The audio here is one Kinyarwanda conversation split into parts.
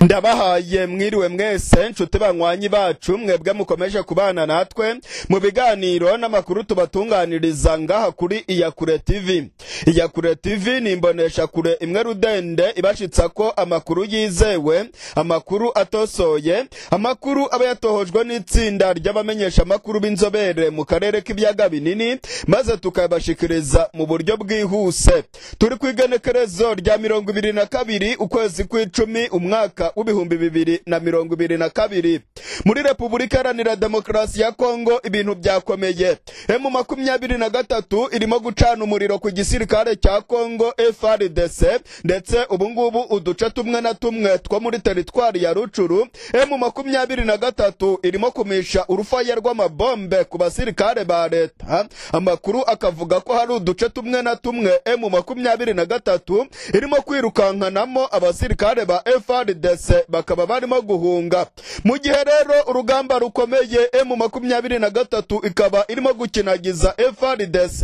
ndabahaye mwiriwe mwese nshuti banywanyi bacu mwebwe mukomeje kubana natwe mu biganiro n'amakuru tubatunganiriza ngaha kuri iyakure tv iyakure tv ni imbonesha kure imwe rudende ibashitsa ko amakuru yizewe amakuru atosoye amakuru aba yatohojwe n'itsinda ry'abamenyesha amakuru b'inzobere mu karere k'ibiyaga binini maze tukabashikiriza mu buryo bwihuse turi ku igenekerezo rya mirongo ibiri na kabiri ukwezi kw'icumi umwaka w'ibihumbi bibiri na mirongo ibiri na kabiri muri repubulika iharanira demokarasi ya kongo ibintu byakomeye emu makumyabiri na gatatu irimo gucana umuriro ku gisirikare cya kongo frdc ndetse ubungubu uduce tumwe na tumwe two muri teritwari ya rucuru emu makumyabiri na gatatu irimo kumisha urufaya rw'amabombe ku basirikare ba leta amakuru akavuga ko hari uduce tumwe na tumwe emu makumyabiri na gatatu irimo kwirukankanamo abasirikare ba frdc bakaba barimo guhunga mu gihe rero urugamba rukomeye emu makumyabiri na gatatu ikaba irimo gukinagiza frdc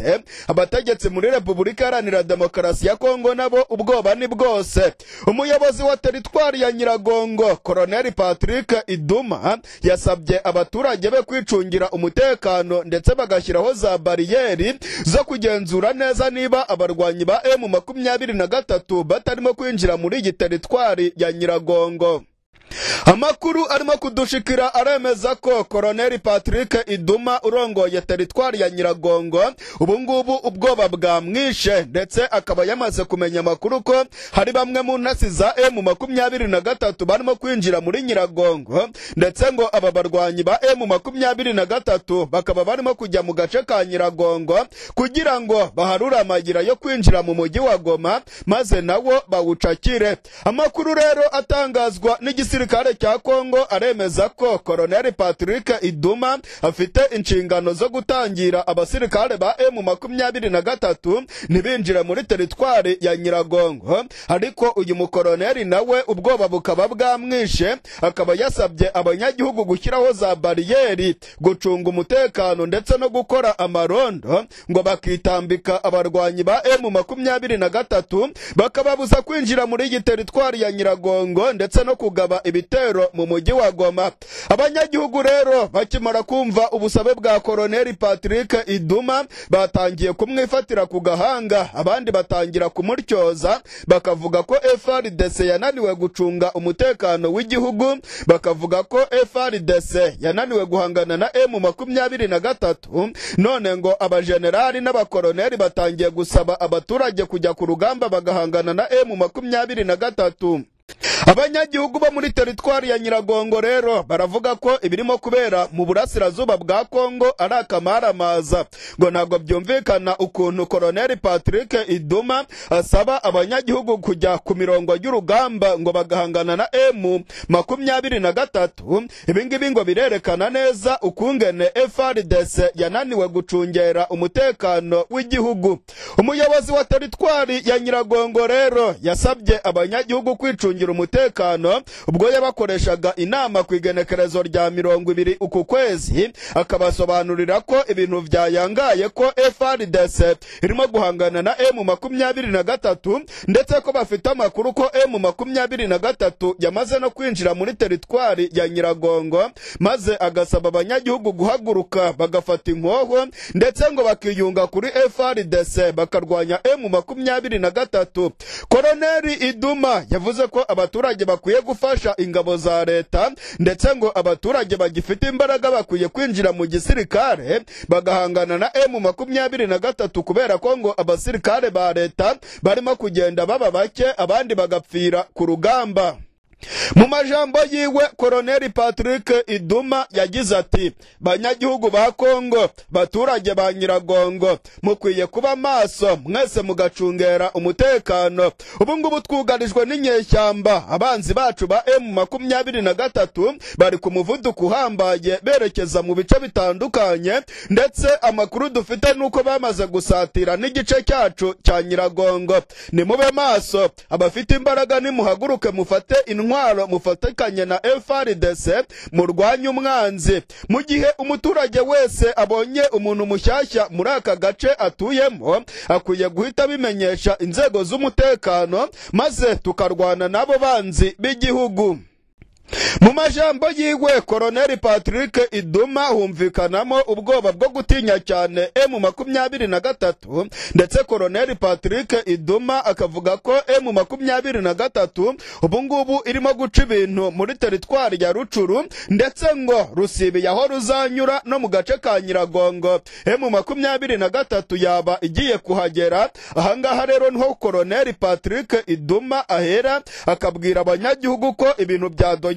abategetsi muri repubulika iharanira demokarasi ya kongo nabo ubwoba ni bwose umuyobozi wa teritwari ya nyiragongo koroneli patrick iduma yasabye abaturage be kwicungira umutekano ndetse bagashyiraho za bariyeri zo kugenzura neza niba abarwanyi ba emu makumyabiri na gatatu batarimo kwinjira muri iyi teritwari ya nyiragongo amakuru arimo kudushikira aremeza ko koroneli patrick iduma urongoye teritwari ya nyiragongo ubungubu ubwoba bwamwishe ndetse akaba yamaze kumenya amakuru ko hari bamwe mu ntasi za emu makumyabiri na gatatu barimo kwinjira muri nyiragongo ndetse ngo aba barwanyi ba emu makumyabiri na gatatu bakaba barimo kujya mu gace ka nyiragongo kugira ngo baharure amayira yo kwinjira mu mujyi wa goma maze nawo bawucakire amakuru rero atangazwa n'igisirikare igisirikare cya kongo aremeza ko koroneli patrick iduma afite inshingano zo gutangira abasirikare ba emu makumyabiri na gatatu ntibinjire muri teritwari ya nyiragongo ariko uyu mukoroneli nawe ubwoba bukaba bwamwishe akaba yasabye abanyagihugu gushyiraho za bariyeri gucunga umutekano ndetse no gukora amarondo ngo bakitambika abarwanyi ba emu makumyabiri na gatatu bakababuza kwinjira muri iyi teritwari ya nyiragongo ndetse no kugaba ibitero mu mujyi wa Goma abanyagihugu rero bakimara kumva ubusabe bwa koroneli Patrick Iduma batangiye kumwifatira ku gahanga abandi batangira kumuryoza bakavuga ko FRDC yananiwe gucunga umutekano w'igihugu bakavuga ko FRDC yananiwe guhangana na M makumyabiri na gatatu none ngo abajenerali n'abakoroneli batangiye gusaba abaturage kujya ku rugamba bagahangana na M makumyabiri na gatatu abanyagihugu bo muri teritwari ya nyiragongo rero baravuga ko ibirimo kubera mu burasirazuba bwa kongo ari akamaaramaza ngo ntabwo byumvikana ukuntu koroneli patrick iduma asaba abanyagihugu kujya ku mirongo y'urugamba ngo bagahangana na emu makumyabiri na gatatu ibingibi ngo birerekana neza ukungene frdc yananiwe gucungera umutekano w'igihugu umuyobozi wa teritwari ya nyiragongo rero yasabye abanyagihugu kwicungira gucungira umutekano ubwo yabakoreshaga inama ku igenekerezo rya mirongo ibiri uku kwezi akabasobanurira ko ibintu byayangaye ko frdc irimo guhangana na emu makumyabiri na gatatu ndetse ko bafite amakuru ko emu makumyabiri na gatatu yamaze no kwinjira muri teritwari ya nyiragongo maze agasaba abanyagihugu guhaguruka bagafata inkoho ndetse ngo bakiyunga kuri frdc bakarwanya emu makumyabiri na gatatu koroneli iduma yavuze ko abaturage bakwiye gufasha ingabo za leta ndetse ngo abaturage bagifite imbaraga bakwiye kwinjira mu gisirikare bagahangana na emu makumyabiri na gatatu kubera ko ngo abasirikare ba leta barimo kugenda baba bake abandi bagapfira ku rugamba mu majambo yiwe koroneli patrick iduma yagize ati banyagihugu ba kongo baturage ba nyiragongo mukwiye kuba maso mwese mugacungera umutekano ubu ngubu twugarijwe n'inyeshyamba abanzi bacu ba emu makumyabiri na gatatu bari ku muvuduko uhambaye berekeza mu bice bitandukanye ndetse amakuru dufite nuko bamaze gusatira n'igice cyacu cya nyiragongo nimube maso abafite imbaraga nimuhaguruke mufate intwaro intwaro mufatikanye na frdc murwanye umwanzi mu gihe umuturage wese abonye umuntu mushyashya muri aka gace atuyemo akwiye guhita abimenyesha inzego z'umutekano maze tukarwana n'abo banzi b'igihugu mu majambo yiwe koroneli patrick iduma humvikanamo ubwoba bwo gutinya cyane emu makumyabiri na gatatu ndetse koroneli patrick iduma akavuga ko emu makumyabiri na gatatu ubu ngubu irimo guca ibintu muri teritwari ya rucuru ndetse ngo rusibiye aho ruzanyura no mu gace ka nyiragongo emu makumyabiri na gatatu yaba igiye kuhagera ahangaha rero niho koroneli patrick iduma ahera akabwira abanyagihugu ko ibintu byadogereye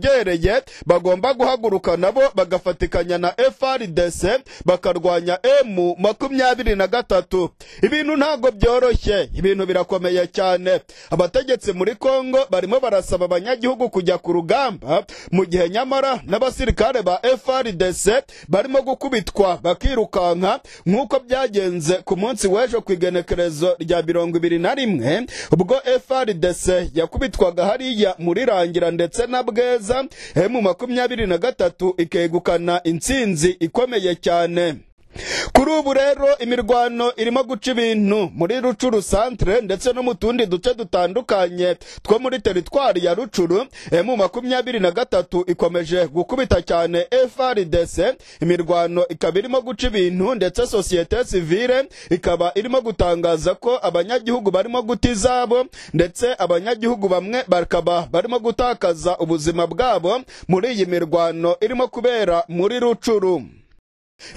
bagomba guhaguruka nabo bagafatikanya na frdc bakarwanya emu makumyabiri na gatatu ibintu ntabwo byoroshye ibintu birakomeye cyane abategetsi muri kongo barimo barasaba abanyagihugu kujya ku rugamba mu gihe nyamara n'abasirikare ba frdc barimo gukubitwa bakirukanka nk'uko byagenze ku munsi w'ejo ku igenekerezo rya mirongo ibiri na rimwe ubwo frdc yakubitwaga hariya muri rangira ndetse na bweza emu makumyabiri na gatatu ikegukana intsinzi ikomeye cyane kuri ubu rero imirwano irimo guca ibintu muri rucuru santere ndetse no mu tundi duce dutandukanye two muri teritwari ya rucuru emu makumyabiri na gatatu ikomeje gukubita cyane frdc imirwano ikaba irimo guca ibintu ndetse sosiyete sivile ikaba irimo gutangaza ko abanyagihugu barimo guta izabo ndetse abanyagihugu bamwe bakaba barimo gutakaza ubuzima bwabo muri iyi mirwano irimo kubera muri rucuru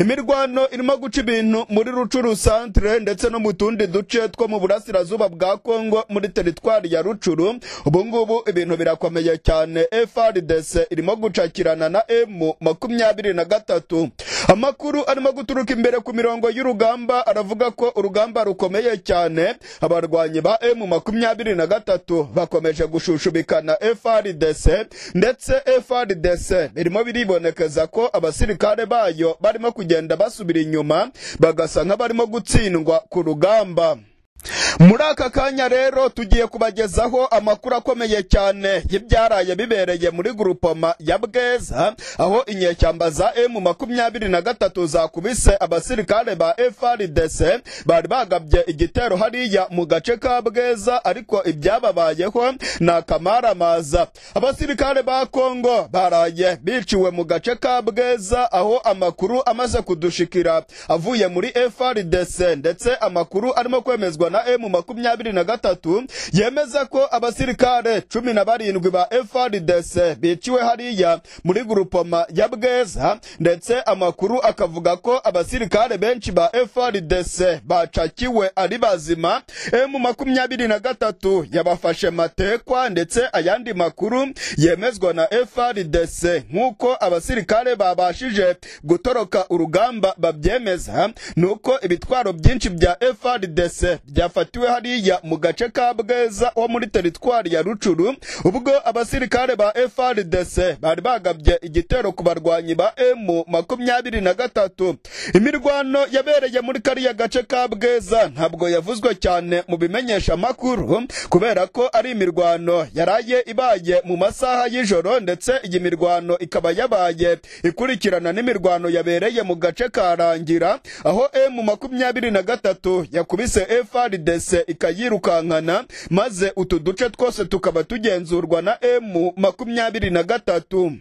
imirwano irimo guca ibintu muri rucuru santere ndetse no mu tundi duce two mu burasirazuba bwa kongo muri teritwari ya rucuru ubu ngubu ibintu birakomeye cyane frdc irimo gucakirana na emu makumyabiri na gatatu amakuru arimo guturuka imbere ku mirongo y'urugamba aravuga ko urugamba rukomeye cyane abarwanyi ba emu makumyabiri na gatatu bakomeje gushushubikana frdc ndetse frdc birimo biribonekeza ko abasirikare bayo barimo kugenda basubira inyuma bagasa nk'abarimo gutsindwa ku rugamba muri aka kanya rero tugiye kubagezaho amakuru akomeye cyane y'ibyaraye bibereye muri gurupoma ya bweza aho inyeshyamba za emu makumyabiri na gatatu zakubise abasirikare ba frdc bari bagabye igitero hariya mu gace ka bweza ariko ibyababayeho ni akamaramaza abasirikare ba kongo baraye biciwe mu gace ka bweza aho amakuru amaze kudushikira avuye muri frdc ndetse amakuru arimo kwemezwa na emu makumyabiri na gatatu yemeza ko abasirikare cumi na barindwi ba frdc biciwe hariya muri gurupoma ya bweza ndetse amakuru akavuga ko abasirikare benshi ba frdc bacakiwe ari bazima emu makumyabiri na gatatu yabafashe matekwa ndetse ayandi makuru yemezwa na frdc nk'uko abasirikare babashije gutoroka urugamba babyemeza nuko ibitwaro byinshi bya frdc byafatiwe hariya mu gace ka bweza wo muri teritwari ya rucuru ubwo abasirikare ba frdc bari bagabye igitero ku barwanyi ba emu makumyabiri na gatatu imirwano yabereye muri kariya gace ka bweza ntabwo yavuzwe cyane mu bimenyesha amakuru kubera ko ari imirwano yaraye ibaye mu masaha y'ijoro ndetse iyi mirwano ikaba yabaye ikurikirana n'imirwano yabereye mu gace ka rangira aho emu makumyabiri na gatatu yakubise frdc frdc ikayirukankana maze utu duce twose tukaba tugenzurwa na emu makumyabiri na gatatu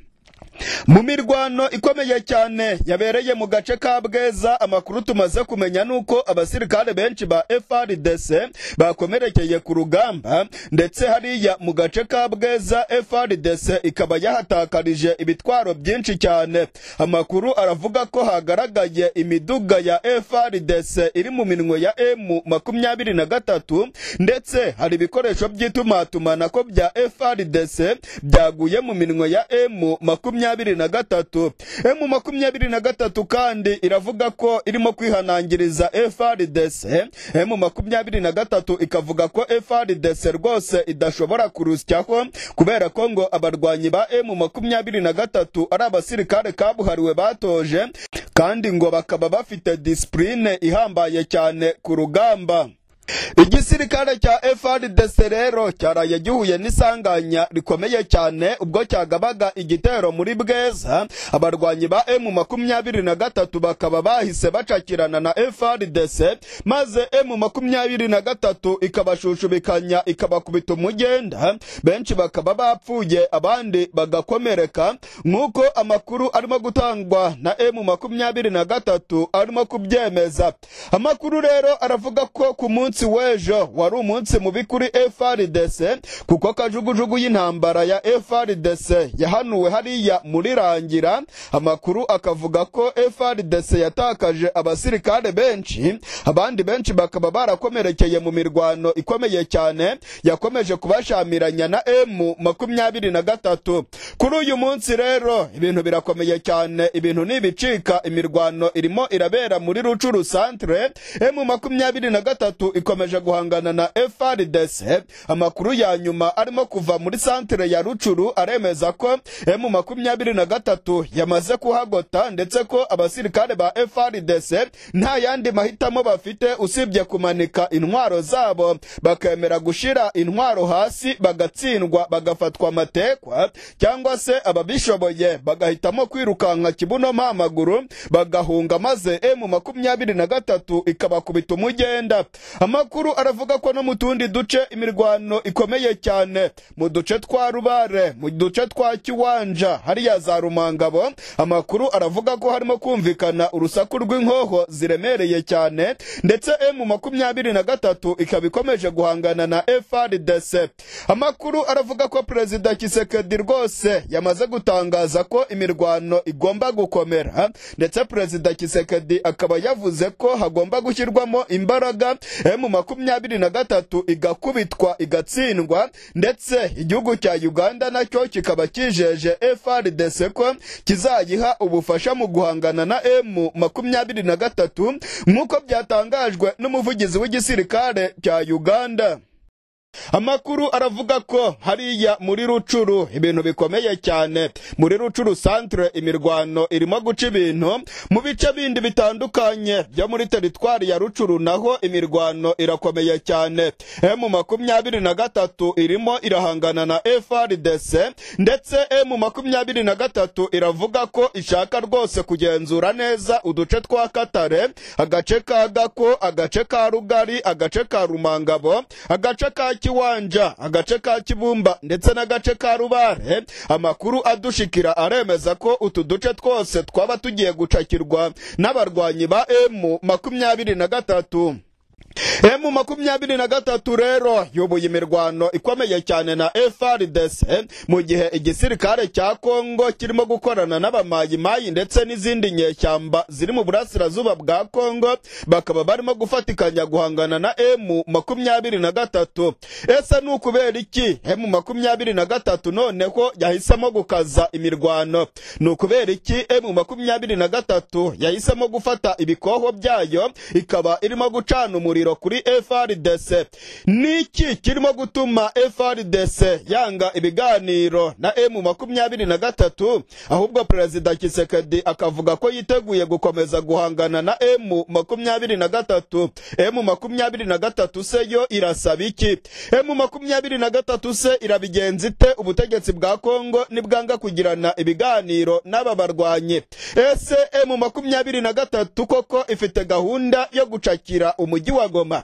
mu mirwano ikomeye cyane yabereye mu gace ka bweza amakuru tumaze kumenya nuko abasirikare benshi ba frdc bakomerekeye ku rugamba ndetse hariya mu gace ka bweza frdc ikaba yahatakarije ibitwaro byinshi cyane amakuru aravuga ko hagaragaye imiduga ya frdc iri mu minwe ya emu makumyabiri na gatatu ndetse hari ibikoresho by'itumatumanako bya frdc byaguye mu minwe ya emu makumyabiri makumyabiri na gatatu emu makumyabiri na gatatu kandi iravuga ko irimo kwihanangiriza frdc emu makumyabiri na gatatu ikavuga ko frdc rwose idashobora kurusyaho kubera ko ngo abarwanyi ba emu makumyabiri na gatatu ari abasirikare kabuhariwe batoje kandi ngo bakaba bafite disipurine ihambaye cyane ku rugamba igisirikare cya FRDC rero cyaraye gihuye n'isanganya rikomeye cyane ubwo cyagabaga igitero muri Bweza abarwanyi ba M makumyabiri na gatatu bakaba bahise bacakirana na FRDC maze M makumyabiri na gatatu ikabashushubikanya ikabakubita umugenda benshi bakaba bapfuye abandi bagakomereka nk'uko amakuru arimo gutangwa na M makumyabiri na gatatu arimo kubyemeza amakuru rero aravuga ko ku munsi w'ejo wari umunsi mubi kuri FRDC kuko kajugujugu y'intambara ya FRDC yahanuwe hariya muri rangira amakuru akavuga ko FRDC yatakaje abasirikare benshi abandi benshi bakaba barakomerekeye mu mirwano ikomeye cyane yakomeje kubashamiranya na M makumyabiri na gatatu kuri uyu munsi rero ibintu birakomeye cyane ibintu ntibicika imirwano irimo irabera muri rucuru centre M makumyabiri na gatatu ikomeje guhangana na FRDC amakuru ya nyuma arimo kuva muri centre ya rucuru aremeza ko M makumyabiri na gatatu yamaze kuhagota ndetse ko abasirikare ba FRDC nta yandi mahitamo bafite usibye kumanika intwaro zabo bakemera gushira intwaro hasi bagatsindwa bagafatwa amatekwa cyangwa se ababishoboye bagahitamo kwirukanka kibuno mpamaguru bagahunga maze M makumyabiri na gatatu ikabakubita umugenda amakuru aravuga ko no mu tundi duce imirwano ikomeye cyane mu duce twa rubare mu duce twa kiwanja hariya za rumangabo amakuru aravuga ko harimo kumvikana urusaku rw'inkoho ziremereye cyane ndetse M makumyabiri na gatatu ikaba ikomeje guhangana na FRDC amakuru aravuga ko perezida Kisekedi rwose yamaze gutangaza ko imirwano igomba gukomera ndetse perezida Kisekedi akaba yavuze ko hagomba gushyirwamo imbaraga M makumyabiri na gatatu igakubitwa igatsindwa ndetse igihugu cya Uganda nacyo kikaba kijeje FRDC ko kizayiha ubufasha mu guhangana na M makumyabiri na gatatu nk'uko byatangajwe n'umuvugizi w'igisirikare cya Uganda amakuru aravuga ko hariya muri rucuru ibintu bikomeye cyane muri rucuru centre imirwano irimo guca ibintu mu bice bindi bitandukanye byo muri teritwari ya rucuru naho imirwano irakomeye cyane m makumyabiri na gatatu irimo irahangana na frdc ndetse m makumyabiri na gatatu iravuga ko ishaka rwose kugenzura neza uduce twa katare agace ka gako agace ka rugari agace ka rumangabo agace ka kiwanja agace ka kibumba ndetse n'agace ka rubare amakuru adushikira aremeza ko utu duce twose twaba tugiye gucakirwa n'abarwanyi ba emu makumyabiri na gatatu emu makumyabiri na gatatu rero yubuye imirwano ikomeye cyane na FRDC mu gihe igisirikare cya Kongo kirimo gukorana n'abamayimayi ndetse n'izindi nyeshyamba ziri mu burasirazuba bwa Kongo bakaba barimo gufatikanya guhangana na emu makumyabiri na gatatu ese ni ukubera iki emu makumyabiri na gatatu noneho yahisemo gukaza imirwano ni ukubera iki emu makumyabiri na gatatu yahisemo gufata ibikoho byayo ikaba irimo gucana umuriro umuriro kuri FRDC niki kirimo gutuma FRDC yanga ibiganiro na M makumyabiri na gatatu ahubwo perezida Kisekedi akavuga ko yiteguye gukomeza guhangana na M makumyabiri na gatatu M makumyabiri na gatatu se yo irasaba iki M makumyabiri na gatatu se irabigenza ite ubutegetsi bwa Kongo nibwanga kugirana ibiganiro n'aba barwanyi ese M makumyabiri na gatatu koko ifite gahunda yo gucakira umujyi wa Goma.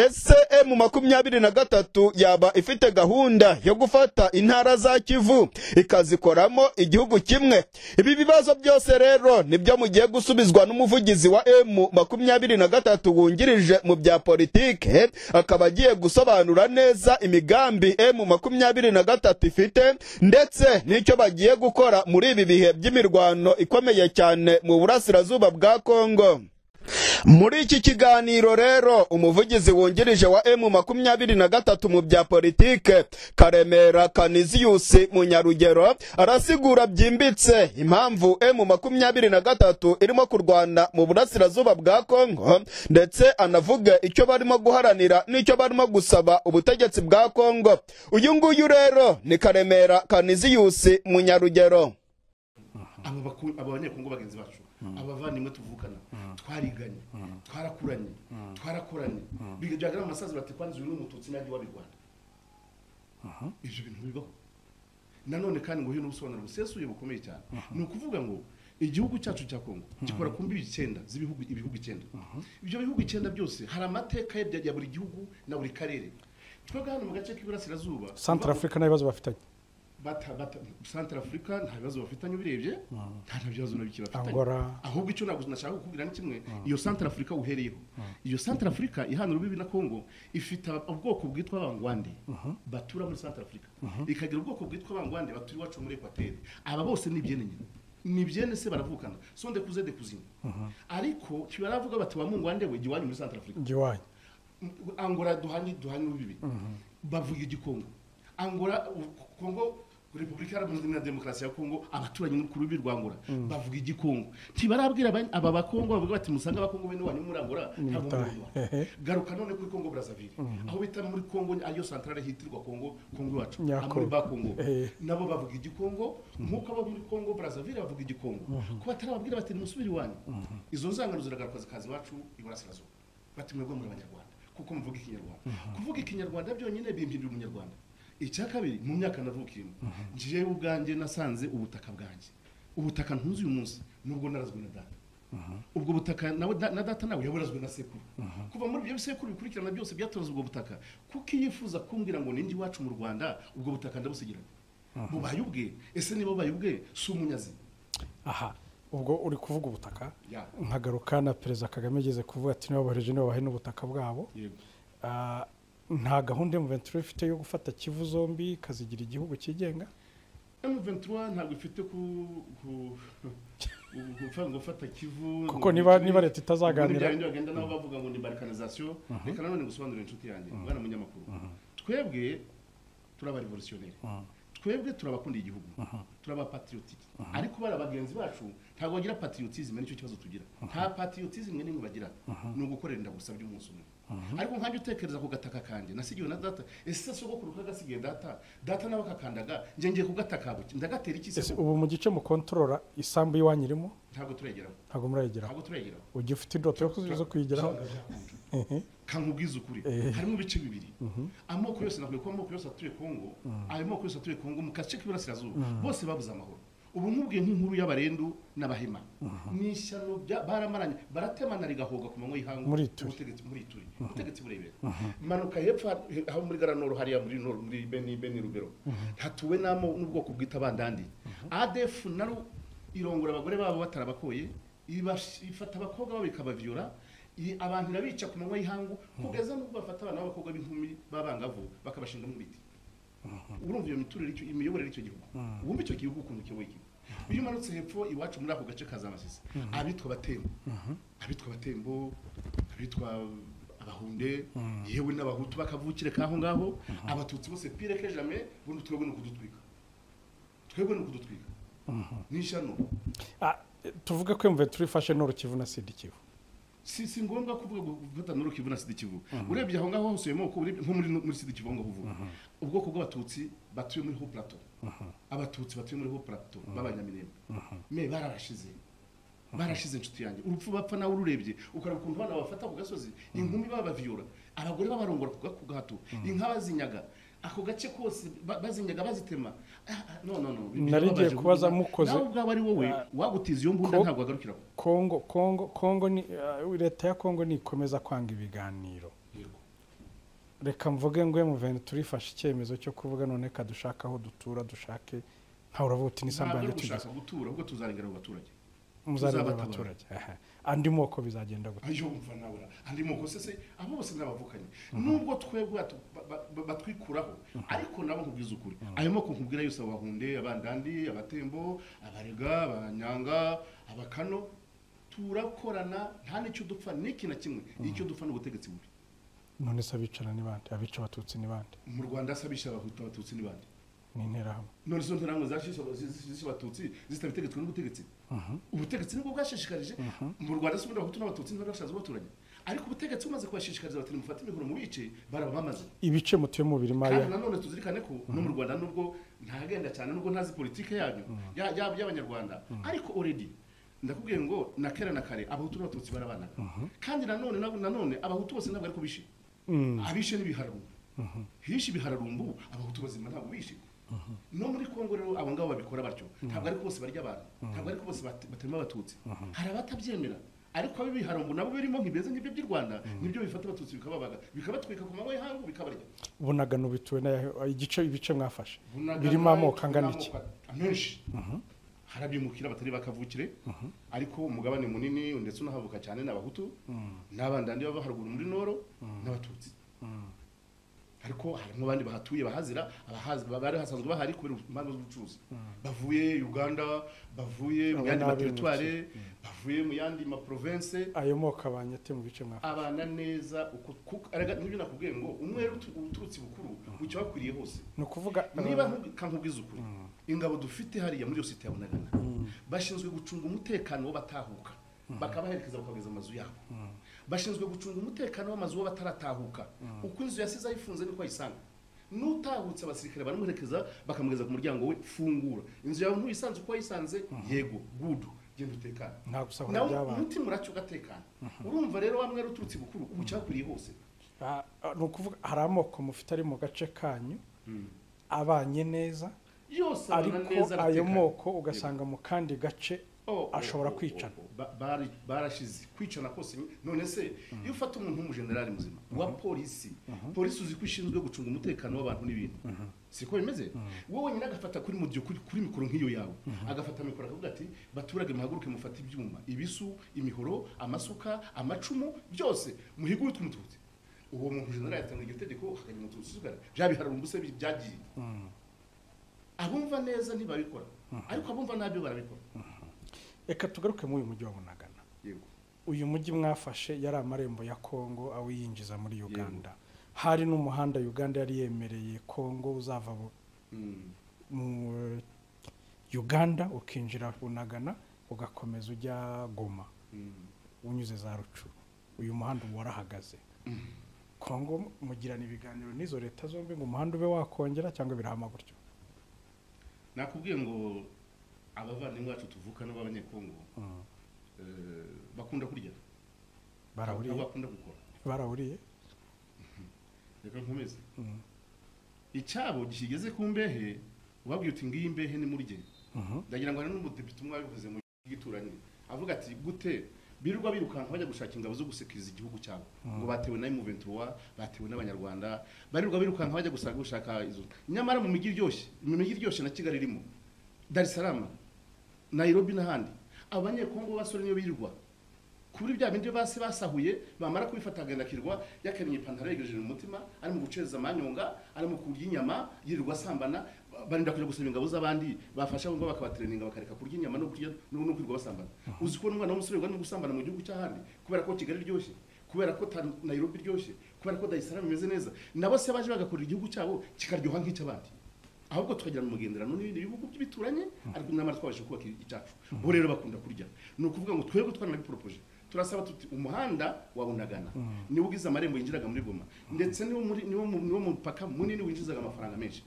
Ese M makumyabiri na gatatu yaba ifite gahunda yo gufata intara za Kivu ikazikoramo igihugu kimwe. Ibi bibazo byose rero nibyo mugiye gusubizwa n'umuvugizi wa M makumyabiri na gatatu wungirije mu bya politike, akaba agiye gusobanura neza imigambi M makumyabiri na gatatu ifite ndetse n'icyo bagiye gukora muri ibi bihe by'imirwano ikomeye cyane mu burasirazuba bwa Kongo. muri iki kiganiro rero umuvugizi wungirije wa emu makumyabiri na gatatu mu bya politike karemera kaniziyusi munyarugero arasigura byimbitse impamvu emu makumyabiri na gatatu irimo kurwana mu burasirazuba bwa kongo ndetse anavuga icyo barimo guharanira n'icyo barimo gusaba ubutegetsi bwa kongo uyu nguyu rero ni karemera kaniziyusi munyarugero aba banyekongo bagenzi bacu abavandimwe tuvukana twariganye twarakuranye twarakoranye bigaragara mu masazi bati kwanzwe n'umututsi najye wa rwanda ibyo bintu bibaho nanone kandi ngo hino ubusobanuro busesuye bukomeye cyane ni ukuvuga ngo igihugu cyacu cya kongo gikora ku mbibi icyenda z'ibihugu ibihugu icyenda ibyo bihugu icyenda byose hari amateka ya ya buri gihugu na buri karere twebwe hano mu gace k'iburasirazuba santara afurika nta bibazo bafitanye bata bata Central Africa nta bibazo bafitanye ubirebye nta nta bibazo na bike bafitanye Angola. ahubwo icyo ntabwo nashaka kukubwira ni kimwe iyo Central Africa uhereyeho iyo Central Africa ihana urubibi na Congo ifite ab- ubwoko bwitwa abangwande batura muri Central Africa ikagira ubwoko bwitwa abangwande batura iwacu muri Equateur aba bose ni ibyene nyine ni byene se baravukana sonde kuze de kuzina ariko baravuga bati wa mungwande we giwanyu muri Central Africa njye iwanyu angola duhanye duhanye bibi bavuga igikongo angola u- kongo repubulika iharanira na demokarasi ya kongo abaturanyi ku rubibi rwa angola bavuga igikongo ntibarabwira aba- aba bakongo bavuga bati musanga abakongo bene wanyu muri angola ntabwo mutahe. muri angola garuka none kuri kongo brazaville aho bita muri kongo ariyo santarare hitirwa kongo kongo iwacu Nyako. Aha muri ba kongo Eh. nabo bavuga igikongo nk'uko abo muri kongo brazaville bavuga igikongo ko batarababwira bati nimusubire iwanyu izo nzangano ziragaragaza akazi iwacu iburasirazuba bati mwebwe muri abanyarwanda kuko muvuga ikinyarwanda kuvuga ikinyarwanda byonyine bimpindura umunyarwanda icya kabiri mu myaka navukiyemo ngiyeyo ubwanjye nasanze ubutaka bwanjye ubutaka ntuzi uyu munsi nubwo narazwe na data ubwo butaka nawe da- na data nawe yaburazwe na sekuru kuva muri ibyo bisekuru bikurikirana byose byatoraze ubwo butaka kuko iyo yifuza kumbwira ngo ninjye iwacu mu rwanda ubwo butaka ndabusigiranye bubaye ubwe ese niba bubaye ubwe si umunyazi aha ubwo uri kuvuga ubutaka Ya. nkagaruka na perezida kagame ageze kuvuga ati nibabahereje nibabahe n'ubutaka bwabo yego Ah, nta gahunda mventure ifite yo gufata kivu zombi ikazigira igihugu cyigenga M23 ntabwo ifite ku ku- ku- kuvuga ngo fata kivu Kuko ngo- niba- niba leta itazaganira- ngo ni bya bindi bagenda nabo bavuga ngo ni balkanisation reka nanone ngusobanurire inshuti yanjye mwana munyamakuru twebwe turi abarevolutionnaire twebwe turabakunda igihugu turi abapatriotique ariko bari bagenzi bacu ntabwo bagira patriotisme nicyo kibazo tugira nta patriotisme n'imwe bagira ni ugukorera inda gusa by'umunsi umwe ariko nkanjye utekereza ku gataka kanjye nasigiwe na data ese sogokuru kagasigiye data data nawe akakandaga njye ngiye kugatakabuki ndagatera iki Ese se ubu mu gice mukontorora isambu y'iwanyu irimo ntabwo turayigeraho ntabwo murayigeraho ntabwo turayigeraho ujya ufite indoto yo kuzi- zo kuyigeraho Ehe. kankubwiza ukuri harimo ibice bibiri amoko yose navuye ko amoko yose atuye kongo ayo moko yose atuye kongo mu gace k'iburasirazuba bose babuze amahoro ubu nkubwiye nk'inkuru y'abarendu n'abahima ni ishyano bya- baramaranye baratemana rigahoga ku manywa y'ihangu Muri Ituri. ubutegetsi muri ituri ubutegetsi burebera manuka hepfo ha- aho muri garanoro hariya muri nor muri beni beni rubero hatuwe n'amo n'ubwoko bwita bandandi adf naro irongora abagore babo batarabakoye ibash- ifata abakobwa babo ikabavyura i- abantu irabica ku manywa y'ihangu kugeza n'ubwo bafata abana b'abakobwa b'inkumi b'abangavu bakabashinga mu biti urumva iyo miturire icyo imiyoborere y'icyo gihugu wumva icyo gihugu ukuntu kiyoboye igihugu iyo umanutse hepfo iwacu muri ako gace ka za masisi abitwa abatembo abitwa abatembo abitwa abahunde yewe n'abahutu bakavukire kaho ngaho abatutsi bose pire que jamais bundi twebwe ni ukudutwika twebwe ni ukudutwika ni ishyano Ah, tuvuge ko mventure ifashe noro kivu na sida kivu si si ngombwa kuvuga ngo gufata nuru kivu na sida kivu urebye aho ngaho hose moko urebye nko muri muri sida kivu aho ngaho uvuga ubwoko bw'abatutsi batuye muri ho plateau abatutsi batuye muri ho plateau b'abanyamirembe me bararashize barashize inshuti yanjye urupfu bapfa nawe ururebye ukareba ukuntu abana bafata ku gasozi inkumi babaviora abagore babarongora ku ga- ku gahato inka bazinyaga ako gace kose ba- bazinyaga bazitema Ah, ah, no no no Nari ngiye birababaje kubaza kuvuga. mukoze- nawe ubwawe ari wowe wagutiza iyo mbunda Ko- ntabwo wagarukira aho. kongo kongo kongo ni ah, leta ya kongo nikomeza kwanga ibiganiro Yego. reka mvuge ngo mventure ifashe icyemezo cyo kuvuga none ka dushaka aho dutura dushake ntawe uravuga uti n'isambu ntabwo yanjye ari tugeze gushaka gutura ahubwo tuzarengera abo baturage muzareba tuzabatabara. abaturage Aha. andi moko bizagenda gute ayo mva nawe andi moko se se abo bose n'abavukanye nubwo twebwe batu- ba- ba- batwikuraho ariko nabo nkubwiza ukuri ayo moko nkubwira yose abahunde abandandi abatembo abarega abanyanga abakano turakorana nta n'icyo dupfa n'iki na kimwe icyo dupfa ni ubutegetsi bubi none se abicara ni bande abica abatutsi ni bande mu rwanda se abishe abahutu abatutsi n'ibandi ni interahamwe none zo ntirango zashishe zishe abatutsi zitabitegetswe n'ubutegetsi ubutegetsi nibwo bwashishikarije mu rwanda se ubundi abahutu n'abatutsi ntibashaza baturanye ariko ubutegetsi bumaze kubashishikariza bati nimufate imihoro mu bice barabamaze ibice mutuyemo birimo kandi aya nanone tuzirikane ko no mu rwanda nubwo ntagenda cyane nubwo ntazi politike yanyu ya- ya- y'abanyarwanda ariko already ndakubwiye ngo na kera na kare abahutu n'abatutsi barabanaga kandi nanone nabo- nanone abahutu bose ntabwo ariko bishe abishe n'ibihararumbu hishe ibihararumbu abahutu bazima ntabwo bishe no muri kongo rero abo ngabo babikora batyo ntabwo ariko bose barya abantu ntabwo ariko bose bat- batema abatutsi hari abatabyemera ariko abibiharumbu nabo birimo nk'ibeze nk'ibyo by'i rwanda nibyo bifata abatutsi bikababaga bikabatwika ku manywa y'ihangu bikabarya bunagano bituwe n'ayahe- igice ibice mwafashe Bunagana birimo amoko birimo angana iki amoko menshi harabimukira batari bakavukire ariko umugabane munini ndetse unahavuka cyane ni abahutu n'abandandi baba haruguru muri noro n'abatutsi ariko harimo abandi bahatuye bahazira abahazi bari hasanzwe bahari kubera impamvu z'ubucuruzi bavuye uganda bavuye mu Abo yandi ni materitware bavuye mu yandi maprovense ayo moko abanye ate mu bice mwafashe abana neza uko kuko- erega nibyo nakubwiye ngo umwere utu- uturutse ibukuru ucya wakwiriye hose ni ukuvuga niba kankubwiza ukuri ingabo dufite hariya muri yosite ya bunagana bashinzwe gucunga umutekano w'abatahuka bakabaherekeza bakageza amazu yabo bashinzwe gucunga umutekano w'amazu w'abataratahuka uko inzu yasize ayifunze niko ayisanga n'utahutse abasirikare baramuherekeza bakamugeza ku muryango we fungura inzu yawe ntuyisanze uko wayisanze yego gudu genda utekane nta gusahura nawe by'abantu umutima uracyo ugatekana urumva rero wa mwere uturutse ibukuru ubu cyakwiriye hose Ah, ah, ni ukuvuga hari amoko mufite ari mu gace kanyu abanye neza yose abana ariko neza ayo aratekana. moko ugasanga mu kandi gace Oh, ashobora oh, oh, kwicana. oh, oh. Ba- bari- barashize kwicana kose ni- none se iyo ufata umuntu w'umujenerali muzima wa polisi polisi uzi ko ishinzwe gucunga umutekano w'abantu n'ibintu siko bimeze wowe nyine agafata kuri mudiyo kuri kuri mikoro nk'iyo yawe agafata mikoro akavuga ati baturage muhaguruke mufate ibyuma ibisu imihoro amasuka amacumu byose muhige witwa umututsi uwo muntu jenerali yatanga iryo tegeko hakajya umututsi usigara bya bihararumbu se bi- byagiye abumva neza ntibabikora ariko abumva nabi barabikora reka tugaruke muri uyu mujyi wa bunagana yego uyu mujyi mwafashe yari amarembo ya kongo awiyinjiza muri uganda hari n'umuhanda uganda yari yemereye kongo uzava bu- Mm. mu uganda ukinjira bunagana ugakomeza ujya goma Mm. unyuze za rucu uyu muhanda uba warahagaze kongo mugirana ibiganiro n'izo leta zombi ngo umuhanda ube wakongera cyangwa birahama gutyo nakubwiye ngo abavandimwe bacu tuvukana b'abanyekongo eh, bakunda kurya barahuriye ntabwo bakunda gukora barahuriye reka nkomeze Mm. icyabo kigeze ku mbehe ubabwiye uti ngiyi imbehe ni muri genda Mhm. ndagira ngo hari n'umudepite umwe wabivuze mu gituranye avuga ati gute birirwa birukanka bajya gushaka ingabo zo gusekiriza igihugu cyabo ngo batewe na M23 batewe n'abanyarwanda barirwa birukanka bajya gushaka gushaka izo nyamara mu mijyi iryoshye mu mijyi iryoshye na Kigali irimo Dar es Salaam Nairobi n'ahandi abanyekongo b'abasore niyo birirwa kuri bya bindi basi basahuye bamara kubifata agandakirwa yakennye ipantaro yegereje mu mutima ari mu guceza amanyonga ari mu kurya inyama yirirwa asambana ba- barinda kujya gusaba ingabo z'abandi bafasha ngo bakabatreninga bakareka kurya inyama no kurya no no kwirirwa basambana uzi ko umwana w'umusore wirirwa no gusambana mu gihugu cy'ahandi kubera ko Kigali iryoshye kubera ko Tan- Nairobi iryoshye kubera ko Dar es Salaam imeze neza nabo se baje bagakorera igihugu cyabo kikaryoha nk'icy'abandi ahubwo tukagirana umugenderano n'ibindi bihugu by'ibituranye ariko nyamara twabasha kubaka icyacu bo rero bakunda kurya ni ukuvuga ngo twebwe twaranabiporopoje turasaba tuti umuhanda wa bunagana niwo ugize amarembo yinjiraga muri goma ndetse niwo muri niwo mu- niwo mupaka munini winjizaga amafaranga menshi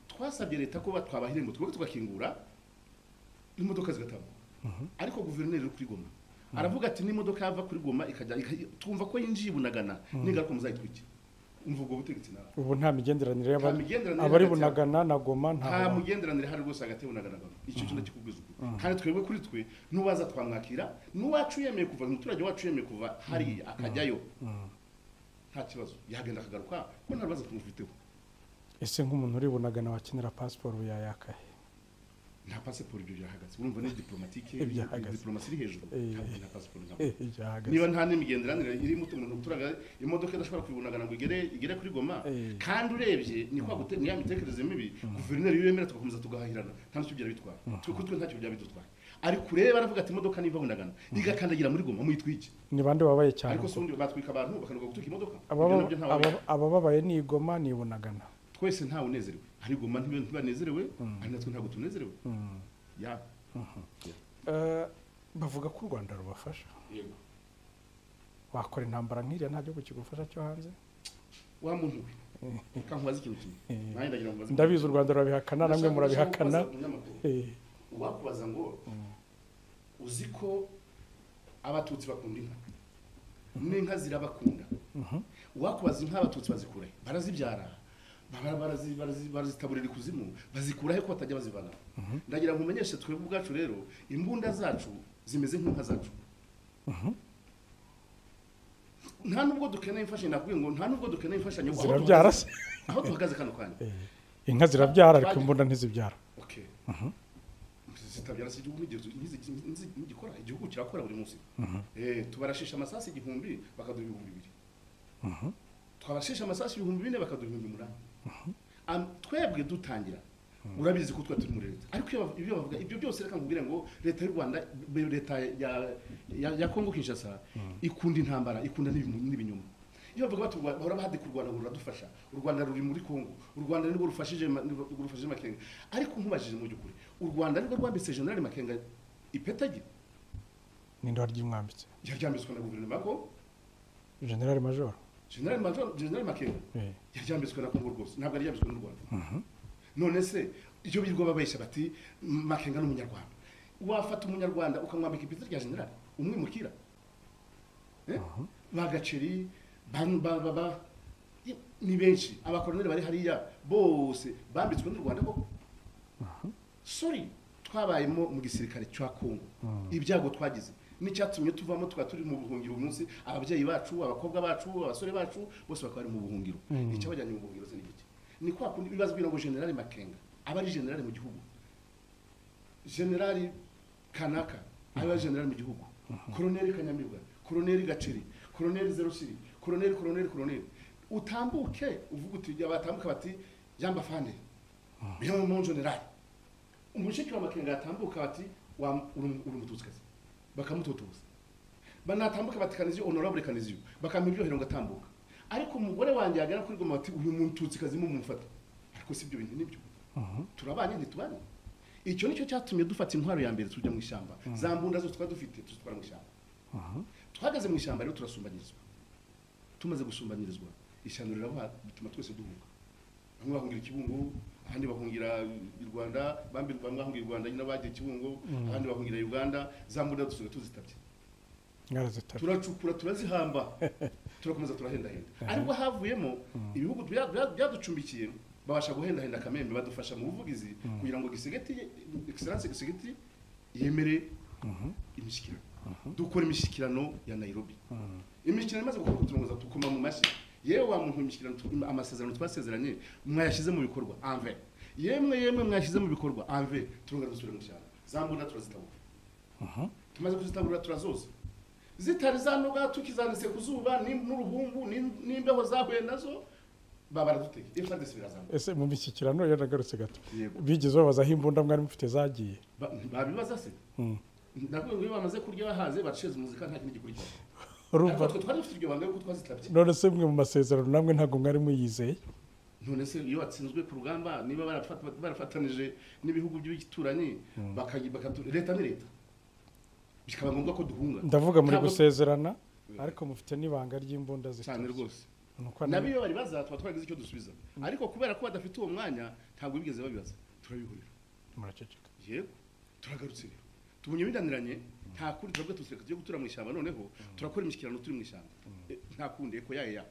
twasabye leta ko batwabaha irembo twebwe tugakingura imodoka zigatambuka ariko guverineri uri kuri goma aravuga ati n'imodoka yava kuri goma ikajya ikajya- twumva ko yinjiye i bunagana n'ingaruka muzayitwikira umva ubwo butegetsi nawe ubu nta migenderanire y'aba- Nta migenderanire abari hagati yabo. bunagana na goma nta nta mugenderanire hari rwose hagati y'ubunagana icyo cyo ndakikubwiza ukuri kandi twebwe kuri twe n'ubaza twamwakira n'uwacu yemeye kuva umuturage wacu yemeye kuva hariya akajyayo nta kibazo yagenda akagaruka ko nta rubazo tumufiteho ese nk'umuntu uri bunagana wakenera pasiporo ubu yayakahe nta pasiporo ibyo byahagaze urumva ni diplomatike Byahagaze. diplomasi iri hejuru Eh. nta nta pasiporo ntabwo Eh, yahagaze. niba nta n'imigenderanire irimo umuntu uturaga imodoka idashobora kubibunagana ngo igere igere kuri goma Eh. kandi urebye ni kwa gute ni ya mitekerereze mibi guverineri iyo yemera tugakomeza tugahahirana nta n'icyo byari bitwaye twe kuri twe ntacyo byaba bidutwaye ariko ureba aravuga ati imodoka niba bunagana igakandagira muri goma muyitwike ni bande babaye cyane ariko se ubundi batwika abantu bakanuka gutuka imodoka ibyo Ababa- nabyo nta aba- abababaye ni igoma ni bunagana twese ntawe unezerewe hari goma ntibe- ntibanezerewe ari natwe ntabwo tunezerewe ya Eh, bavuga ko u rwanda rubafasha wakora intambara nk'iriya nta gihugu kigufasha cyo hanze wa muntu we ukankubaza ikintu kimwe nanjye ndagira ngo mbaze- ndabizi u rwanda rurabihakana namwe Ndashaka- ndashaka murabihakana kubaza umunyamakuru. Eh, uwakubaza ngo uzi ko abatutsi bakunda inka n'inka zirabakunda wakubaza inka abatutsi bazikura he? barazibyara bara- barazi- barazi- barazitaburira ikuzimu bazikura he ko batajya bazivana ndagira ngo umenyeshe twebwe ubwacu rero imbunda zacu zimeze nk'inka zacu nta nubwo dukeneye imfashanyo nakubwiye ngo nta nubwo dukeneye imfashanyo aho tuhagaze- Zirabyara se? aho tuhagaze kano kanya inka zirabyara ariko Twagiye- imbunda ntizibyara okay zitabyara se igihugu n'igihe n'igikora igihugu kirakora buri munsi Eh, tubarashisha amasasu igihumbi bakaduha ibihumbi bibiri twabashisha amasasu ibihumbi bine bakaduha ibihumbi umunani Am- twebwe dutangira urabizi ko twari turi muri leta ariko iyo bav- ibyo bavuga ibyo byose reka nkubwire ngo leta y'u rwanda be- leta ya- ya- ya kongo kinshasa ikunda intambara ikunda n'ibimu- n'ibinyoma iyo bavuga bati u Rwanda- bahora bahadi ku rwanda ngo ruradufasha u rwanda ruri muri kongo u rwanda nirwo rufashije ma- nirwo rufashije makenga ariko nkubajije mu by'ukuri u rwanda nirwo rwambitse generali makenga ipetagi n'indoha ry'imwambitse yaryambitswe na guverinoma ya kongo generali majoro generali Major- generali makenga Eh, yaryambitswe na kongo rwose ntabwo yaryambitswe n'u rwanda none se iyo birirwa babeshya bati makenga n'umunyarwanda wafata umunyarwanda ukamwambika ipeti rya generali umwimukira Eh? ba gaceri ba ba- ba- ba- i- ni benshi abakoroneri bari hariya bose bambitswe n'u rwanda koko sori twabayemo mu gisirikare cya kongo ibyago twagize n'icyatumye tuvamo tukaba turi mu buhungiro uyu munsi ababyeyi bacu abakobwa bacu abasore bacu bose bakaba bari mu buhungiro icyabajyanye mu buhungiro se ni iki ni kwa kundi bibaza kugira ngo generali makenga aba ari generali mu gihugu generali kanaka aba ari generali mu gihugu koroneli kanyamibwa koroneli gaceri koroneli zerosiri koroneli koroneli koroneli utambuke uvuga uti jya batambuka bati yamba fande niyo mu generali umushiki wa makenga yatambuka bati wa uri uri umututsi bakamutotoza banatambuka bati kaniziyo honorable kaniziyo bakampa iryohero ngo atambuka ariko umugore wanjye yagera kuri goma bati uyu mututsi kazi mumufata ariko si ibyo bintu nibyo turabanye ntitubane icyo nicyo cyatumye dufata intwaro ya mbere tujya mu ishyamba za mbunda zose twari dufite tuzitwara mu ishyamba twageze mu ishyamba rero turasumbanyirizwa tumaze gusumbanyirizwa ishyano riravuha bituma twese duhuka bamwe bahungira ikibungo ahandi bahungira i rwanda bamwe bamwe bahungira i rwanda nyine bagiye ikibungo ahandi bahungira uganda za mbunda dusigaye tuzitabye mwarazitara turacukura turazihamba turakomeza turahendahenda ariko havuyemo ibihugu bya- bya- byaducumbikiye babasha guhendahenda kamembe badufasha mu buvugizi kugira ngo gisegeti excellence gisegeti yemere imishyikirano dukora imishyikirano ya nairobi imishyikirano imaze gukorwa turongoza tukoma mu mashyi yewe wa muntu imishyikirano tu- amasezerano twasezeranye mwayashyize mu bikorwa anve yemwe yemwe mwashyize mu bikorwa anve turongera dusubire mu cyaro za mbunda turazitabura tumaze kuzitabura turazoza zitari zanoga tukizanditse ku zuba ni- n'uruhumbu ni- n'imbeho zahuye nazo babara dutege ifadesi birazamuka ese mu mishyikirano iyo nagarutse gato Yego. bigeze babazaho imbunda mwari mufite zagiye Ba- babibaza se ndakubwiye ngo iyo bamaze kurya bahaze baceza umuzika nta kindi gikurikira ariko urumva twe twari dufite iryo banga yuko twazitabye none se mwe mu masezerano namwe ntabwo mwari muyizeye none se iyo watsinzwe ku rugamba niba barafata- barafatanije n'ibihugu by'ibituranyi bakayi- bakatu- leta ni leta bikaba ngombwa ko duhunga ndavuga muri Ntabwo- gusezerana ariko mufite n'ibanga ry'imbunda cyane zitazo rwose Ni uko nabo ni- iyo baribaza tuba twaragize icyo dusubiza ariko kubera ko badafite uwo mwanya ntabwo bigeze babibaza turabihurira muraceceka yego turagarutse rero tubunyabiraniranye nta kundi turabwo tusireka tugiye gutura mu ishyamba noneho turakora imishyikirano turi mu ishyamba Eh, nta kundi eko yayo ya